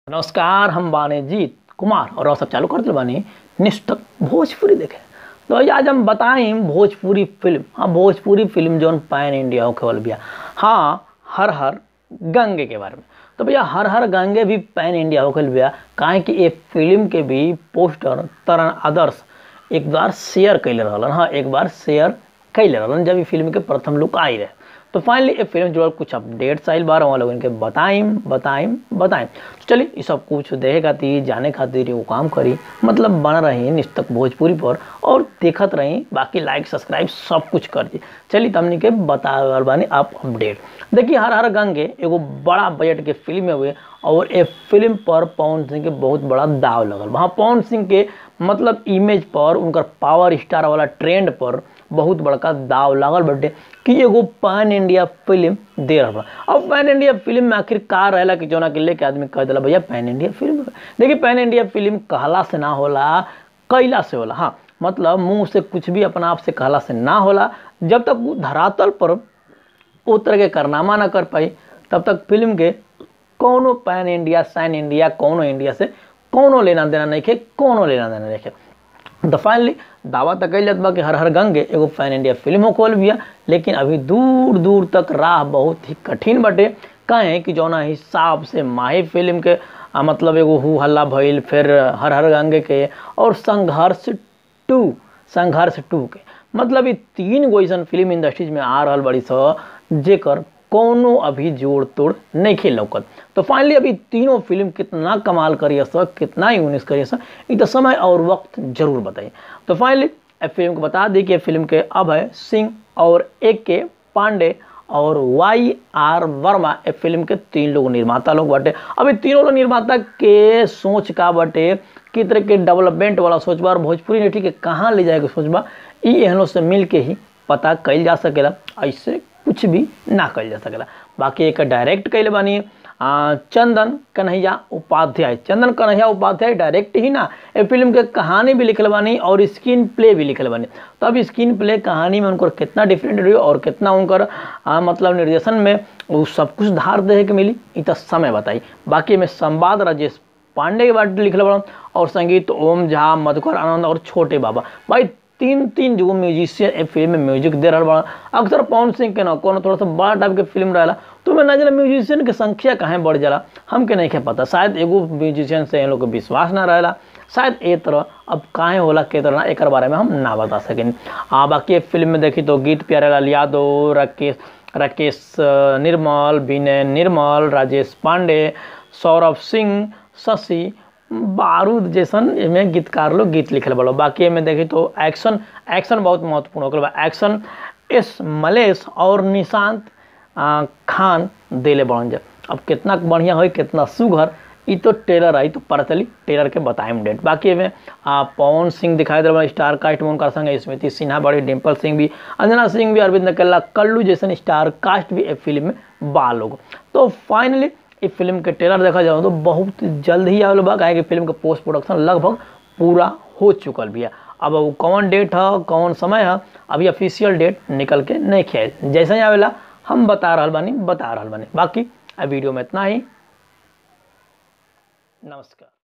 नमस्कार हम बाने जीत कुमार और आप सब चालू कर दिल बानी निष्ठक भोजपुरी देखे तो भैया आज हम बताएं भोजपुरी फिल्म हाँ भोजपुरी फिल्म जौन पैन इंडिया होके वाला बिया हाँ हर हर गंगे के बारे में तो भैया हर हर गंगे भी पैन इंडिया होके बिया काहे कि ये फिल्म के भी पोस्टर तरन आदर्श एक बार शेयर कैले रहलन हाँ एक बार शेयर कैले रहलन जब ई फिल्म के प्रथम लुक आई रहे तो फाइनली ये फिल्म जुड़ल कुछ अपडेट्स आइल बार वहाँ लोग इनके बताइम बताइम बताइम तो चलिए ये सब कुछ देखे खातिर जाने खातिर वो काम करी मतलब बन रही निस्तक भोजपुरी पर और देखत रही बाकी लाइक सब्सक्राइब सब कुछ कर दी चलिए तमनी के बता रहल बानी आप अपडेट देखिए हर हर गंगे एगो बड़ा बजट के फिल्म हुए और ये फिल्म पर पवन सिंह के बहुत बड़ा दाव लगल वहाँ पवन सिंह के मतलब इमेज पर उनकर पावर स्टार वाला ट्रेंड पर बहुत बड़का दाव लागल बटे कि एगो पैन इंडिया फिल्म दे रहा अब पैन इंडिया फिल्म में आखिर का रहेला कि जोना के लेके आदमी कह दिला भैया पैन इंडिया फिल्म है। देखिए पैन इंडिया फिल्म कहला से ना होला कैला से होला हाँ मतलब मुंह से कुछ भी अपना आप से कहला से ना होला जब तक वो धरातल पर ओ तरह के कारनामा ना कर पाई तब तक फिल्म के कौनो पैन इंडिया सैन इंडिया कौनो इंडिया से कौनो लेना देना नहीं खे कौनो लेना देना नहीं खे तो फाइनली दावा तक कल जात बा कि हर हर गंगे एगो पैन इंडिया फिल्म हो खोल बिया लेकिन अभी दूर दूर तक राह बहुत ही कठिन बटे कहें कि जौना हिसाब से माही फिल्म के आ, मतलब एगो हु हल्ला भइल फिर हर हर गंगे के और संघर्ष टू संघर्ष टू के मतलब ये तीन गो ऐसा फिल्म इंडस्ट्रीज में आ रहल बड़ी स जेकर कोनो अभी जोड़ तोड़ नहीं खेल लौकत तो फाइनली अभी तीनों फिल्म कितना कमाल करिए सर कितना यूनिस करिए सर ये तो समय और वक्त जरूर बताइए तो फाइनली फिल्म को बता दी कि फिल्म के अभय सिंह और ए के पांडे और वाई आर वर्मा ए फिल्म के तीन लोग निर्माता लोग बटे अभी तीनों लोग निर्माता के सोच का बटे कि तरह के डेवलपमेंट वाला सोच बा और भोजपुरी इंडस्ट्री के कहाँ ले जाएगा सोच बा ई एहनों से मिल के ही पता कल जा सकेला ऐसे कुछ भी ना कल जा सकेला बाकी एक डायरेक्ट कैले बानी आ, चंदन कन्हैया उपाध्याय चंदन कन्हैया उपाध्याय डायरेक्ट ही ना ये फिल्म के कहानी भी लिखल बानी और स्क्रीन प्ले भी लिखल बानी तो अब स्क्रीन प्ले कहानी में उनकर कितना डिफरेंट रही और कितना उनकर आ, मतलब निर्देशन में वो सब कुछ धार दे के मिली इ तो समय बताई बाकी में संवाद राजेश पांडे के बारे लिखल बड़ा और संगीत ओम झा मधुकर आनंद और छोटे बाबा भाई तीन तीन जो म्यूजिशियन ए फिल्म में म्यूजिक दे रहा बड़ा अक्सर पवन सिंह के ना कोनो थोड़ा सा बड़ा टाइप के फिल्म रहेला तो मैं ना जला म्यूजिशियन के संख्या कहाँ बढ़ जाला हमके नहीं खे पता शायद एगो म्यूजिशियन से इन लोग के विश्वास ना रहेला शायद ए तरह अब काहे होला के तरह ना एक बारे में हम ना बता सकें आ बाकी फिल्म में देखी तो गीत प्यारेलाल यादव राकेश राकेश निर्मल विनय निर्मल राजेश पांडे सौरभ सिंह शशि बारूद जैसन में गीतकार लोग गीत लिखल बड़ो बाकी में देखी तो एक्शन एक्शन बहुत महत्वपूर्ण हो गया एक्शन एस मलेश और निशांत आ, खान दिले बड़न जा अब कितना बढ़िया हो कितना सुघर ई तो टेलर आई तो पता चली टेलर के बताएम डेट बाकी में आ, पवन सिंह दिखाई दे रहा स्टार कास्ट में उनका संग स्मृति सिन्हा बड़ी डिम्पल सिंह भी अंजना सिंह भी अरविंद नकेला कल्लू जैसन स्टार कास्ट भी एक फिल्म में बा लोग तो फाइनली इस फिल्म के ट्रेलर देखा जाए तो बहुत जल्द ही आवेल बा काहे कि फिल्म के पोस्ट प्रोडक्शन लगभग पूरा हो चुकल भी है अब वो कौन डेट है कौन समय है अभी ऑफिशियल डेट निकल के नहीं खे जैसे ही आवेला हम बता रहा बानी बता रहा बानी बाकी वीडियो में इतना ही नमस्कार